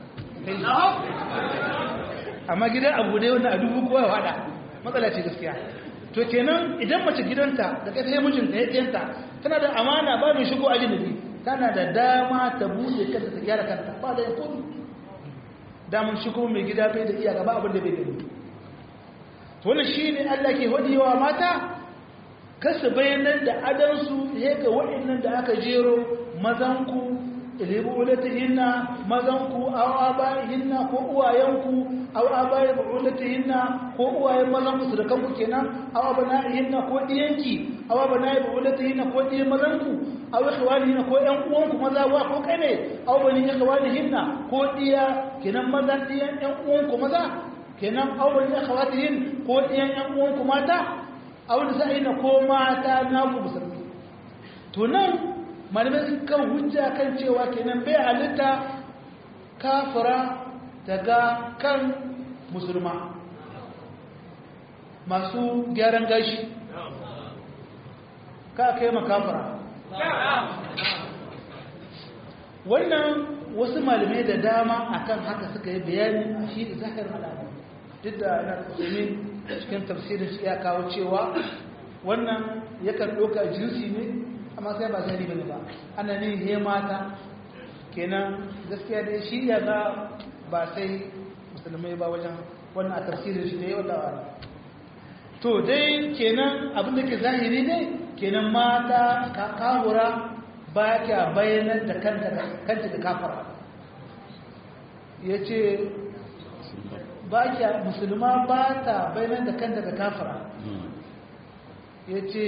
amma gidan abu ne wannan a dubu kowa ya hada matsala ce gaskiya to kenan idan mace gidanta da kai sai mijinta ya tsayanta tana da amana ba mai shigo ajinabi tana da dama ta buɗe kanta ta gyara kanta ba da yankun damun shi kuma mai gida bai da iyaka ba abin da bai gani to wannan shine Allah ke hodiyawa mata kasu bayanan da adansu ya ga waɗannan da aka jero mazanku ilibu ulatihinna mazanku aw abaihinna ko uwayenku aw abai ulatihinna ko uwayen mazanku su da kanku kenan aw abnaihinna ko diyanki aw abnai ulatihinna ko diyan mazanku aw ikhwanihinna ko ƴan uwanku maza wa ko kai ne aw bani ikhwanihinna ko diya kenan mazan diyan ƴan uwanku maza kenan aw bani ikhwatihin ko diyan ƴan uwanku mata aw nisa'ina ko mata na ku musulmi to nan malamai kan hujja kan cewa kenan bai halitta kafira daga kan musulma masu gyaran gashi ka kai makafira wannan wasu malamai da dama akan haka suka yi bayani a shi da zahirin al'adu duk da yana kusurin cikin tafsirin shi ya kawo cewa wannan yakan ɗauka jinsi ne amma sai ba zai bane ba ana ne he mata kenan gaskiya dai shi ya ga ba sai musulmai ba wajen wannan a tafsirin shi da yau da wani to dai kenan abin da ke zahiri ne kenan mata ka kahura ba kya bayanar da kanta kanta da kafara ya ce ba kya musulma ba ta bayanar da kanta da kafara ya ce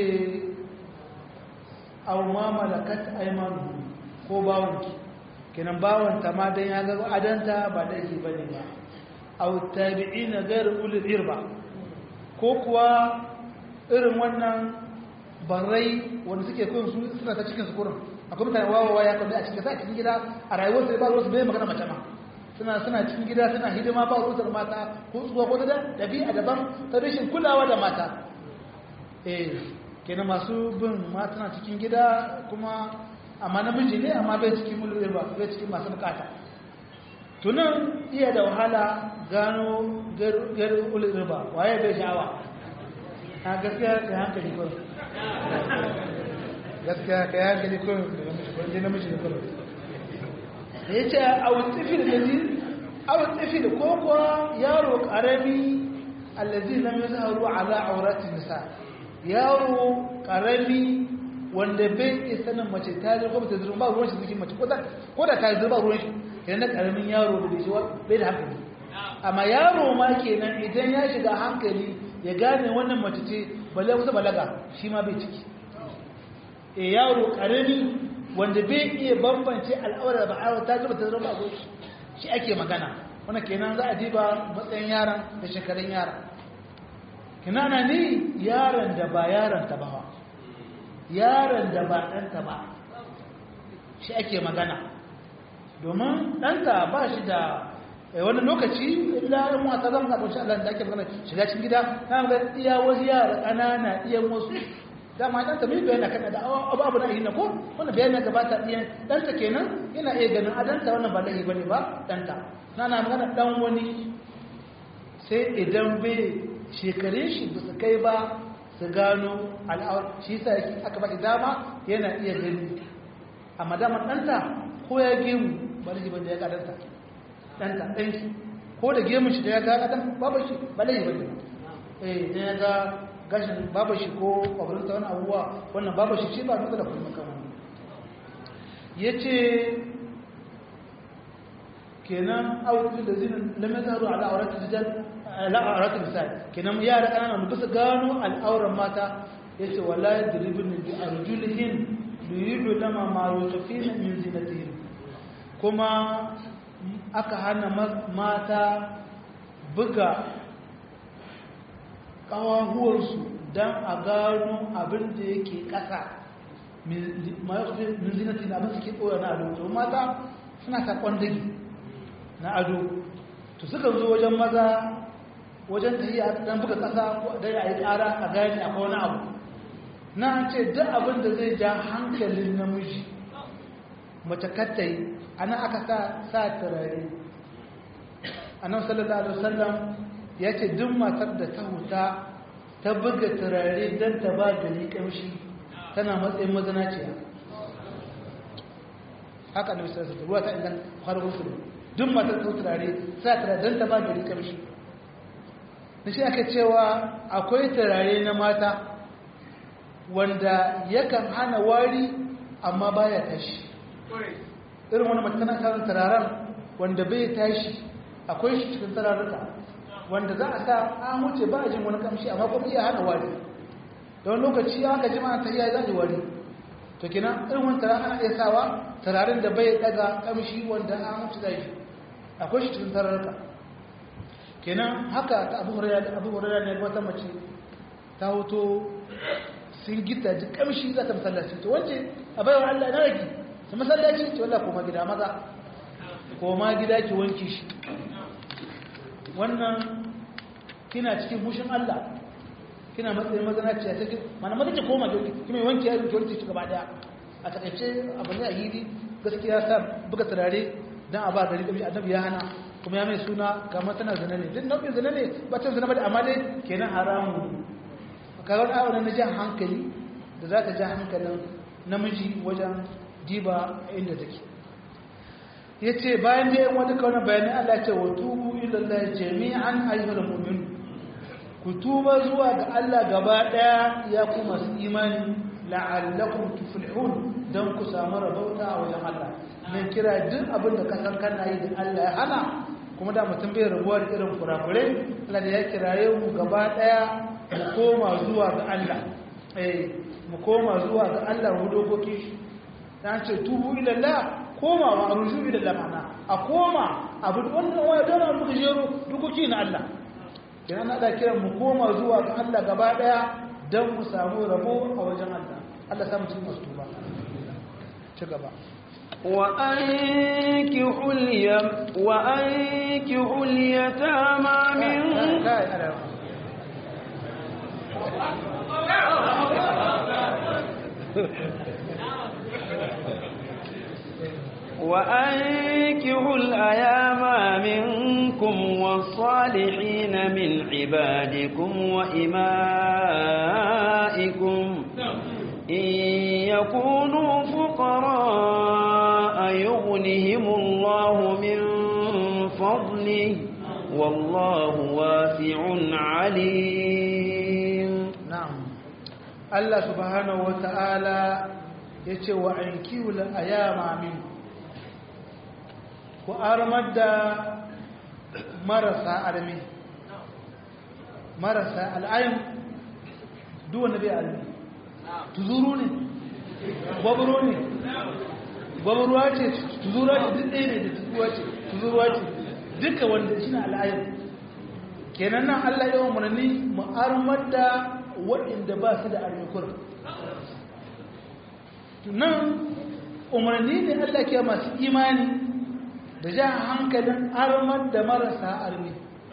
aw ma malakat aymanu ko bawonki kenan bawanta ma dan ya ga adanta ba dai bane ba aw tabi'ina ghayr ulil irba ko kuwa irin wannan barai wanda suke kun su suna ta cikin su kurin akwai mutane wawawa ya kwanda a cikin sa cikin gida a rayuwar su ba ruwa su bai magana mace ma suna suna cikin gida suna hidima ba ruwa da mata ko tsuwa ko da dabi'a daban ta rashin kulawa da mata eh kenan masu bin matana cikin gida kuma amma namiji ne amma bai cikin mulkin ba bai cikin masu bukata tunan iya da wahala gano garin ulin ba waye bai sha'awa a gaskiya da hankali ko gaskiya ka yi hankali ko da namiji da kuma da ya ce a wutsifi da gaji a wutsifi da koko yaro karami allazi lam yazharu ala aurati nisa yaro karami wanda bai iya sanin mace ta zirga ba ta zirga ba ruwan shi cikin mace ko da ta zirga ruwan shi yana karamin yaro da bai shi bai da hankali amma yaro ma kenan idan ya shiga hankali ya gane wannan mace ce balle kusa balaga shi ma bai ciki e yaro karami wanda bai iya bambance al'aura ba aure ta zirga ta zirga ba shi ake magana wannan kenan za a diba matsayin yaron da shekarun yaron kinana ne yaron da ba yaron ta ba yaron da ba ɗanta ba shi ake magana domin ɗanta ba shi da wani lokaci illa yin wata zama zaɓar shi Allah da ake magana shiga cikin gida na ga iya wasu yara ƙanana iya wasu dama ɗanta mai bayana kan da abu abu na yi na ko wani bayan ya gabata iya ɗanta kenan yana iya ganin adanta wannan ba laifi bane ba ɗanta na na magana ɗan wani sai idan bai shekarun shi ba su kai ba su gano al'awar shi sa aka baki dama yana iya gani amma damar ɗanta ko ya gemu ba da jibin da ya gadanta ɗanta ɗanki ko da gemun shi da ya ga ɗan babu shi ba da jibin da eh idan ya ga gashin babu shi ko kwabarinta wani abubuwa wannan babu shi shi ba nuka da kuma kan wani ya ce kenan auki da zinin lamar zaru ala auratul rijal ala auratul misal kenan yara kanana mu bisa gano al'auran mata yace wala yadribun bi arjulihin yuridu lama ma yutfina min zinatihim kuma aka hana mata buga ƙawahuwarsu don a gano abin da yake ƙasa min zinati na abin suke ɗora na ado to mata suna saƙon dagi na ado to suka zo wajen maza wajen tafiya dan buga ƙasa don a yi ƙara a gani akwai wani abu na an ce duk abin da zai ja hankalin namiji mace kattai ana aka sa sa turare annabi sallallahu alaihi wasallam ya ce duk matar da ta huta ta buga turare don ta ba gari kamshi tana matsayin mazanaciya haka ne misali da ruwa ta ingan faruwar su duk matar ta turare sa turare don ta ba gari kamshi da shi aka cewa akwai turare na mata wanda yakan hana wari amma baya tashi irin wani mace tana karin turaren wanda bai tashi akwai shi cikin turarruka wanda za a sa an wuce ba a jin wani kamshi amma kuma iya hana wari da wani lokaci aka ji ma ta iya zaɗi wari to kina irin wani turaren ana iya sawa turaren da bai daga kamshi wanda an wuce zai shi akwai shi cikin turarruka kenan haka ta abu hurera ne wata mace ta hoto sun gita ji kamshi za ta masallaci to wance a bayan allah na rage ta masallaci ce wallah koma gida maza koma gida ki wanke shi wannan kina cikin hushin Allah kina matsayin mazanaciya ta mana maza ki koma ki kuma wanke ya ki wanke shi gaba daya a takaice abu ne a hili gaskiya sa buga turare dan a ba gari kabi annabi ya hana kuma ya mai suna kamar tana zina ne duk nau'in zina ne ba ta zina ba da amma dai kenan haramu kaga wani abu na jan hankali da za ta ja hankalin namiji wajen diba inda take ya ce bayan da yin wani kaunar bayanin Allah ce wa tubu ilallah jami'an ayyuhal mu'min ku tuba zuwa ga Allah gaba daya ya ku masu imani la'allakum tuflihun dan ku samu rabauta a wajen Allah nan kira duk abin da kasan kana yi da Allah ya hana kuma da mutum bai rabuwa da irin kurakure Allah da ya kiraye mu gaba daya mu koma zuwa ga Allah eh mu koma zuwa ga Allah mu dokoki shi ta ce tubu ilallah komawa a rushu ilallah mana a koma abu wannan waya don abu da jero dukoki na Allah kina na da kiran mu koma zuwa ga Allah gaba daya don mu samu rabo a wajen Allah Allah samu cikin masu tuba ci gaba وأنكحوا اليم وأنكحوا اليتامى منكم وأنكحوا الأيام منكم والصالحين من عبادكم وإمائكم إن يكونوا فقراء يغنهم الله من فضله والله واسع عليم نعم الله سبحانه وتعالى yace wa ankiul ayama min ku armar da marasa armi marasa al'ayin duk wanda bai armi tuzuru ne gwaburo ne gwaburuwa ce tuzuruwa ce duk ɗaya ne da tuzuruwa ce tuzuruwa ce duka wanda shi na al'ayin kenan nan allah yawan murni mu armar da waɗanda ba su da armi kurin nan umarni ne Allah ke masu imani da ja hankalin armar da marasa armi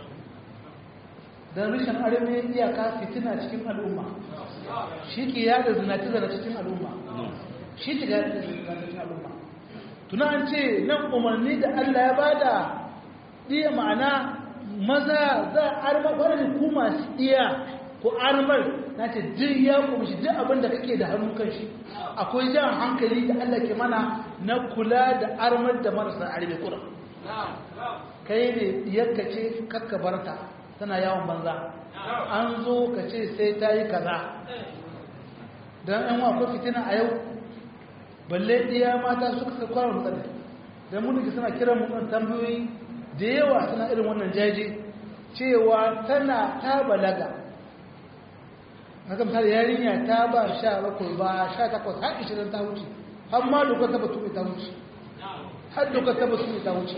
don rishin armi iyaka fitina cikin al'umma shi ke yada zinati zara cikin al'umma shi ke yada zinati cikin al'umma tuna an ce nan umarni da Allah ya bada iya ma'ana maza za a armar wadda ku masu iya ko armar na ce duk ya kumshi duk abin da kake da hannun kan shi akwai jan hankali da Allah ke mana na kula da armar da marasa arme kura kai ne yadda ce kakka barta tana yawon banza an zo ka ce sai ta yi kaza don yan akwai fitina a yau balle ɗiya mata suka sa kwanar matsala don mun suna kiran mu tambayoyi da yawa suna irin wannan jaje cewa tana ta balaga haka misali yarinya ta ba sha bakwai ba sha takwas har ishirin ta wuce har ma dokar ta batu ta wuce har doka ta basu ta wuce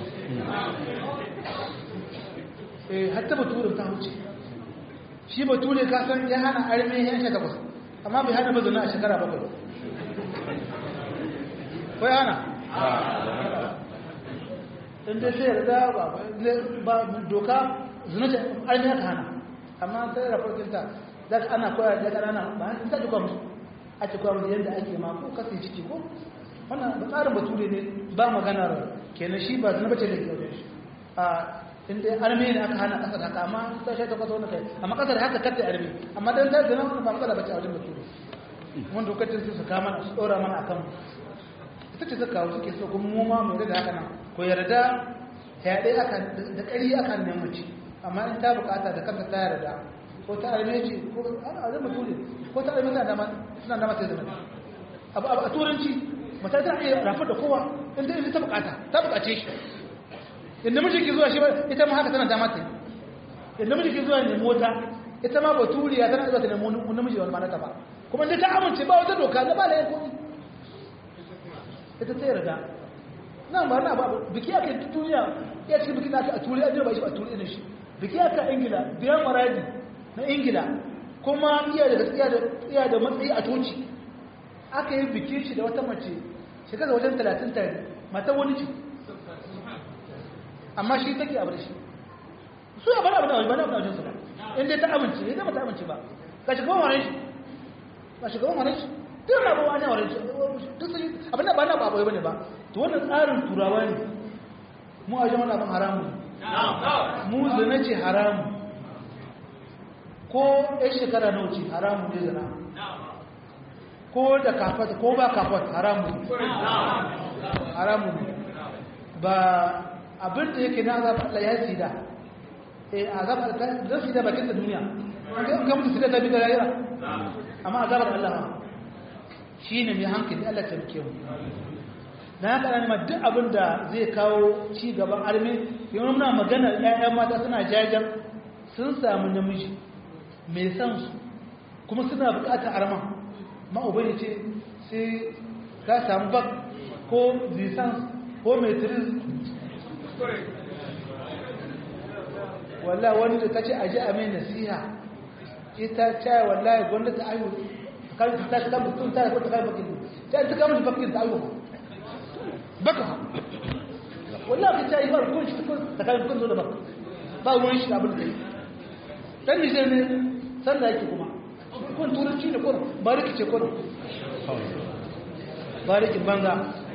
eh har ta bature ta wuce shi bature ka san ya hana arme ya sha takwas amma bai hana mazuna a shekara bakwai ko ya hana in dai sai yarda ba ba doka zuna ce arme ka hana amma sai rafarkinta za ka ana koya da ƙanana ba ta duka musu a ce koya musu yadda ake ma ko kasi ciki ko wannan ba tsarin bature ne ba maganar kenan shi ba zina bace da ke wajen shi a inda arme ne aka hana ƙasar haka amma ta shi ta kwasa wani kai amma ƙasar haka kata arme amma dan ta zina wani ba matsala bace a wajen bature wanda lokacin su su kama su ɗora mana akan ita ce suka kawo suke so kuma mu ma mu da haka nan ko yarda yaɗe aka da ƙari aka neman mace amma in ta bukata da kanta ta yarda ko ta arme ce ko a zama tule ko ta arme suna dama ta zama abu a turanci mata ta iya rafar da kowa inda ita ta bukata ta bukace shi inda miji ke zuwa shi ba ita ma haka tana dama ta yi inda miji ke zuwa ne mota ita ma baturiya tana zuwa ta nemo namiji wani manata ba kuma inda ta amince ba wata doka na ba da yin komi ita ta yarda nan ba na ba biki aka yi duniya ya cikin biki na aka a turi a ba shi a turi ne shi biki aka ingila biyan maradi na ingila kuma iya da iya da matsayi a toci aka yi bikin shi da wata mace shekara wajen talatin tare mata wani ce amma shi take abu da shi su ya bana abu da bana abu da wajensu ba inda ta amince ya zama ta amince ba ga shugaban wani shi ga shugaban wani shi duk na bawa ne wani shi duk sun abin da ba na ba bane ba to wannan tsarin turawa ne mu a jama'a abin haramu mu zina ce haramu ko ɗan shekara na wuce haramu ne zina ko da kafat ko ba kafat haramu ne haramu ne ba abin da yake na azab Allah ya sida eh azab da sida bakin da duniya an ga mutu sida da bi da rayuwa amma azabar Allah shine mai hankali Allah ta rike mu na haka ne duk abin da zai kawo ci gaban arme yau muna magana ƴaƴan mata suna jajan sun samu namiji mai san su kuma suna bukatar arman ma'ubai ce sai ka samu bak ko zisans ko metris wallah wani da ta ce aji a mai nasiha ita caya wallahi gwamnati ayu kan ta ta mutum ta ko ta kai bakin ta ta kama bakin ta ayu baka wallahi ka caya ba kun shi ta kai kun zo da baka ba ruwan shi abin da kai dan ni ne san da yake kuma kun turanci ne kuma bariki ce kuma barikin banza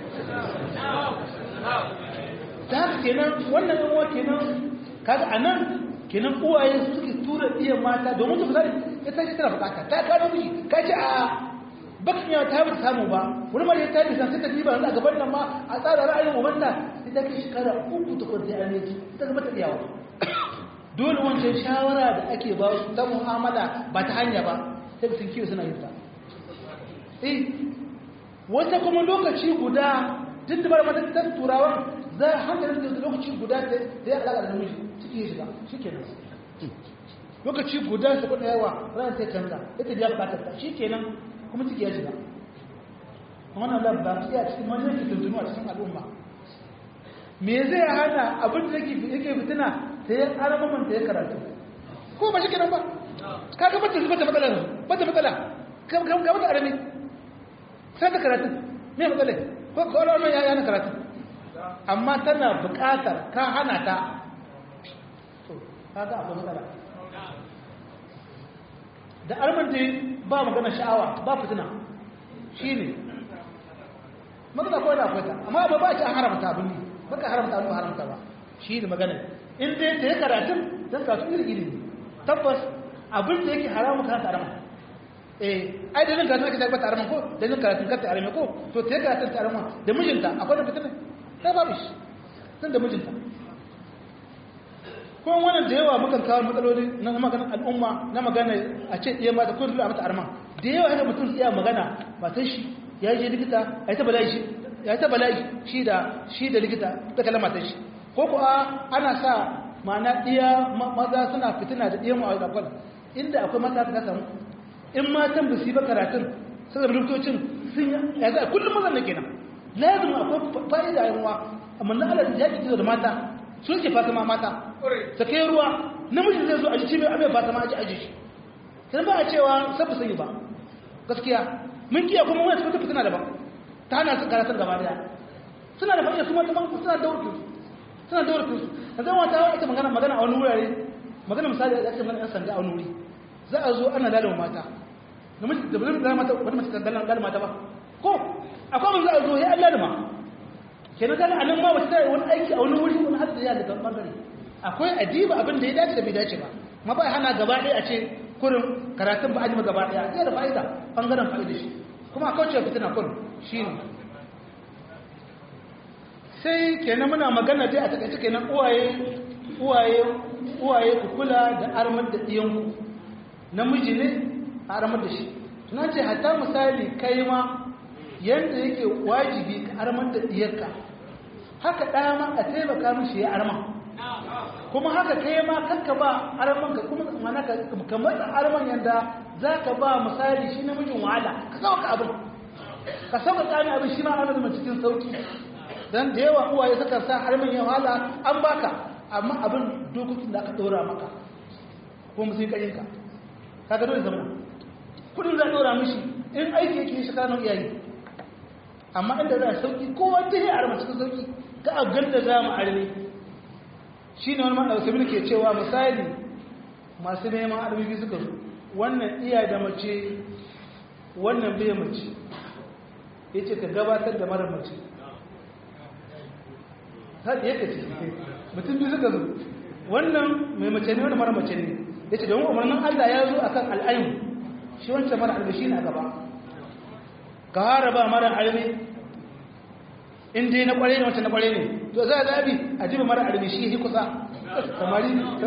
ta haka kenan wannan yawa kenan kaga a nan kenan uwaye suke tura iya mata domin su fitari ya tashi tana bukata ta kano miji ka ce a bakin yawa ta bata samu ba wani mara ya ta bisa sai ta diba a gaban nan ma a tsara ra'ayin ubanta sai ta kai shekara uku ta kwanci a neji ta zama ta iyawa dole wancan shawara da ake ba su ta mu'amala ba ta hanya ba sai sun kiwo suna yin ta eh wata kuma lokaci guda tun da bar matattar turawa za a hankalin da lokaci guda da ya alaƙa da namiji ciki ya shiga shi kenan lokaci guda su kuɗa yawa ranar ta canza ya ta biya bukatar ta shi kenan kuma ciki ya shiga wannan labba sai a cikin wani yake tuntunu a cikin al'umma me zai hana abin da yake fitina ta yi aramaman ta ya karatu ko ba shi kenan ba ka ga bata bata matsala ne bata matsala ga bata arami sai ta karatu me matsala ko ko wannan ya yana karatu amma tana buƙatar ka hana ta to kaga akwai matsala da arman da ba magana sha'awa ba fitina shine matsala ko da akwai ta amma ba ba ci an haramta abin ne baka haramta abin ba haramta ba shi ne magana in dai ta yi karatun don kasu iri iri tabbas abin da yake haramun kan tarama eh ai da nan karatun ake tabbata tarama ko da nan karatun kan tarama ko to ta yi karatun tarama da mijinta akwai da fitina sai babu shi tun da mijinta kuma wannan da yawa mukan kawo matsaloli na maganar al'umma na magana a ce iya mata ko dole a mata arma da yawa haka mutum iya magana matan shi ya je likita ya ta bala'i shi ya ta bala'i shi da shi da likita ta kalla matan shi ko kuwa ana sa ma'ana iya maza suna fitina da iya ma'aikata kwal inda akwai mata ta samu in matan ba su yi ba karatun sai da likitocin sun ya za kullum mazan na kenan lazim akwai fa'ida yawa amma na Allah ya ki da mata sun ke fatima mata ta kai ruwa namiji zai zo a jici mai abin fatima a ji aji shi sai ba a cewa sabu sanyi ba gaskiya mun kiya kuma wani cikin fitina daban ta hana su karatar gaba daya suna da fa'ida su mata ban suna da wurin suna da wurin a zama wata ita magana magana a wani wurare magana misali da ake magana yan sanda a wani wuri za a zo ana lalama mata namiji da bazai lalama mata wani mace ta lalama mata ba ko akwai wani za a zo ya an lalama kenan kaga anan ma wata wani aiki a wani wuri wani hadda ya daga bangare akwai adiba abin da ya dace da bai dace ba ma ba hana gaba ɗaya a ce kurin karatun ba a jima gaba ɗaya zai da fa'ida bangaren fa'ida shi kuma a kauce fitina kurin shi ne sai kenan muna magana dai a takaice kenan uwaye uwaye uwaye ku kula da armar da ɗiyanku namiji ne a armar da shi na ce hatta misali kai ma yadda yake wajibi ka armar da ɗiyarka haka ɗaya ma a taimaka mishi ya arma kuma haka kai ma kanka ba arman ka kuma mana ka ka matsa arman yanda za ka ba misali shi namijin wahala ka sauka abin ka sauka tsani abin shi ma ana zama cikin sauki dan da yawa uwaye suka sa arman ya wahala an baka amma abin dokokin da aka ɗora maka ko musu yi ka kaga dole zama kudin za a ɗora mishi in aiki yake shi kanon iyaye amma inda za a sauki kowa ta yi arma cikin sauki ka abgan da za mu arme shi ne wani maɗauki ke cewa misali masu neman armiki suka zo wannan iya da mace wannan bai mace ya ce ka gabatar da mara mace haɗi yake ce mutum biyu suka zo wannan mai mace ne wani mara mace ne ya ce domin umarnin allah ya zo akan al'ayin shi wancan mara albashi na gaba ka haraba mara almi in dai na kware ne wancan na kware ne to za a zabi a jiba mara almi shi yi kusa samari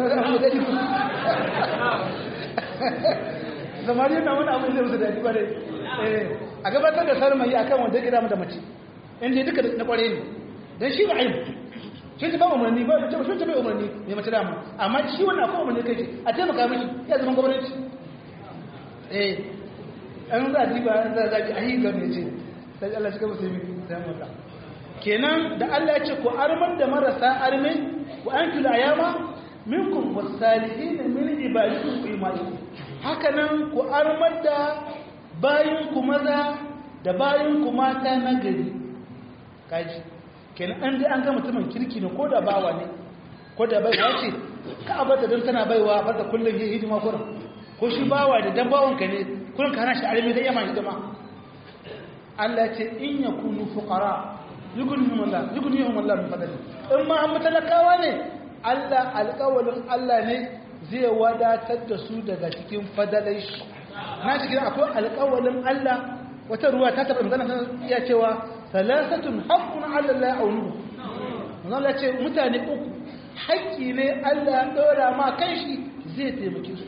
samari na wani abu zai musu daji kware a gabatar da sarmai a kan wanda gida mata mace in dai duka na kware ne don shi ba aibu shi ta ba umarni ba ta shi ta bai umarni mai mace dama amma shi wannan akwai umarni kai ce a taimaka mishi ya zama gwamnati eh an za a diba za a zaki a yi ga mai ce sai Allah shi ka musulmi sai mota kenan da Allah ya ce ku arman da marasa arme ku an kula ayama minkum wasalihin min ibadikum fi imanikum haka nan ku armar da bayin ku maza da bayin ku mata na gari kaji kenan an dai an ga mutumin kirki ne ko da bawa ne ko da baiwa ce ka abata don tana baiwa ba da kullum yi hidima kurin ko shi bawa da dan bawanka ne kullum ka hana shi arme da yama hidima Allah ce in yakunu fuqara yughnihim Allah yughnihim Allah min fadli in ma an mutalakawa ne Allah alƙawalin Allah ne zai wadatar da su daga cikin fadalai shi na cikin akwai alƙawalin Allah wata ruwa ta taɓa magana iya cewa salasatun haqqun ala Allah ya'unu Allah ce mutane uku haƙƙi ne Allah ɗora ma kai shi zai taimake su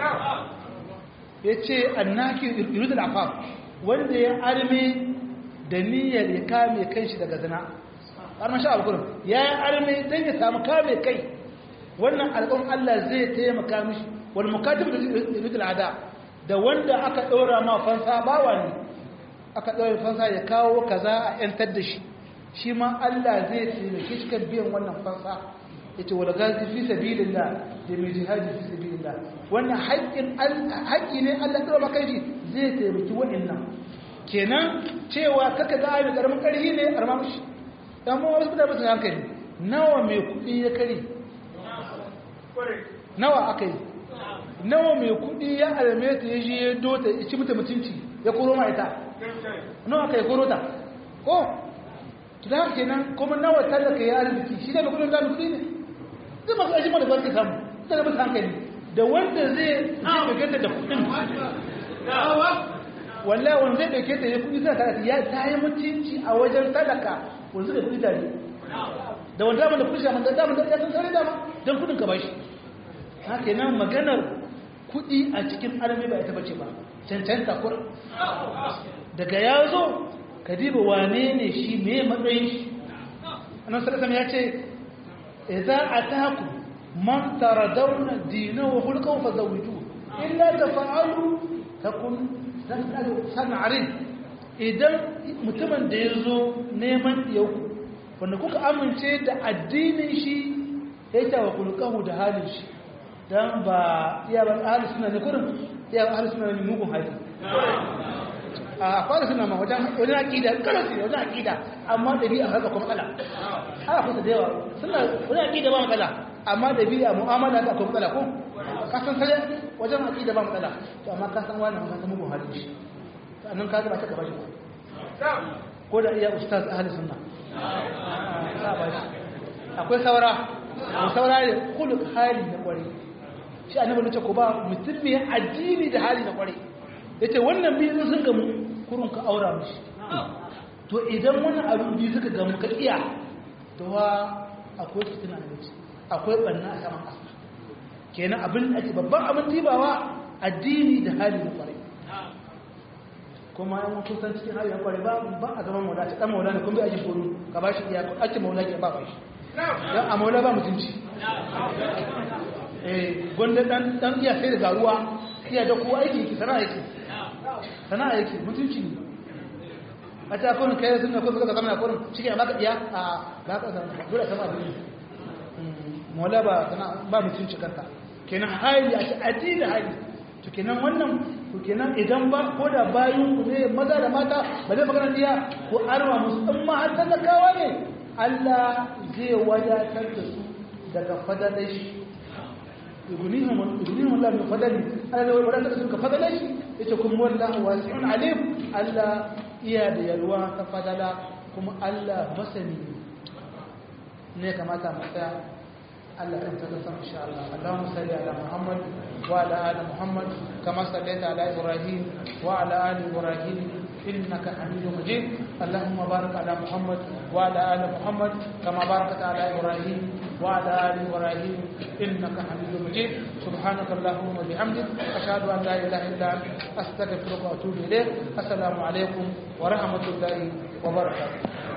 yace annaki yuridul afaf wanda ya arme da niyyar ya kame kanshi daga zina har mashi alkurin ya yi arme don ya samu kame kai wannan alƙon Allah zai taimaka mishi wani mukatib da rikul ada da wanda aka ɗora ma fansa bawa ne aka ɗora fansa ya kawo kaza a ‘yantar da shi shi ma Allah zai taimake shi kan biyan wannan fansa ya ce wadda gazi fi sabilillah da mai jihadi fi sabilillah wannan haƙƙi ne Allah ɗora ma kai shi zai taimaki waɗannan kenan cewa kaka ga ayi karamin karhi ne arma mushi dan mu wasu da mutum hankali nawa mai kudi ya kare nawa aka yi nawa mai kudi ya alme ta ya je ya dota ya ci mutum mutunci ya koro ma ita nawa aka yi koro ta ko to da haka kenan kuma nawa talaka ya arziki shi da mai kudin da kudi ne zai masu ajiyar da barka samu zai da mutum hankali da wanda zai zai da kudin wallahi wanda zai dauke ta ya kudi zai ta ya ta yi mutunci a wajen talaka wanda zai kudi tare da wanda da kudi shaman da damar da ya san sare dama don kudin ka bashi haka nan maganar kudi a cikin arami ba ita bace ba cancanta kur daga ya zo ka diba wane ne shi me matsayin shi annan sarasam ya ce idza ataku man taradawna dinahu khulqahu fazawiju illa tafa'alu takun sana'arin idan mutumin da ya zo neman yau wanda kuka amince da addinin shi ya ta wa kulkahu da halin shi dan ba iya ba ahli sunna ne kurin iya ahli sunna ne mugun hali a fara suna ma wajen wajen aqida karatu wajen aqida amma dabi'a haka kuma kala ana kusa da yawa suna wajen aqida ba matsala amma dabi'a mu'amala da kuma matsala ko ka san sai wajen aqida ba matsala to amma ka san wannan ka san mugun halin shi sannan ka ba ta gaba shi ko da iya ustaz ahli sunna akwai saura ko saura ne kullu hali na kware shi annabi ne ce ko ba mutum ne addini da hali na kware yace wannan biyu sun gamu kurun ka aura mishi to idan wannan abin biyu suka gamu ka iya to wa akwai fitina da wuce akwai banna a saman kasa kenan abin ake babban abin tibawa addini da hali na kware kuma yan kun san cikin hali na kware ba ba a zaman maula ta dan maula ne kun bi ajin kono ka ba shi iya ake maula ke ba ba shi dan a maula ba mutunci eh gonda dan dan iya sai da garuwa iya da kowa aiki ki sana'a yake sana'a yake mutunci ne a ta kurin kai sun ko suka zama kurin cikin ba ka iya a ba ka zama dole sama da mola ba sana ba mutunci kanta kenan hali a ci addini hali to kenan wannan to kenan idan ba ko da bayan ku ne maza da mata ba zai magana diya ko arwa musu in ma har talakawa ne Allah zai wadatar da su daga fadalai shi يغنيهم يغنيهم الله من فضله انا لو ولا تسلك فضله يتكم والله واسع عليم الا iya da yalwa ta fadala kuma Allah masani ne kamata mu tsaya Allah kan ta san insha Allah Allahumma salli ala Muhammad wa ala ali Muhammad kama sallaita ala Ibrahim wa ala ali Ibrahim إنك حميد مجيد اللهم بارك على محمد وعلى آل محمد كما باركت على إبراهيم وعلى آل إبراهيم إنك حميد مجيد سبحانك اللهم وبحمدك أشهد أن لا إله إلا أنت أستغفرك وأتوب إليك السلام عليكم ورحمة الله وبركاته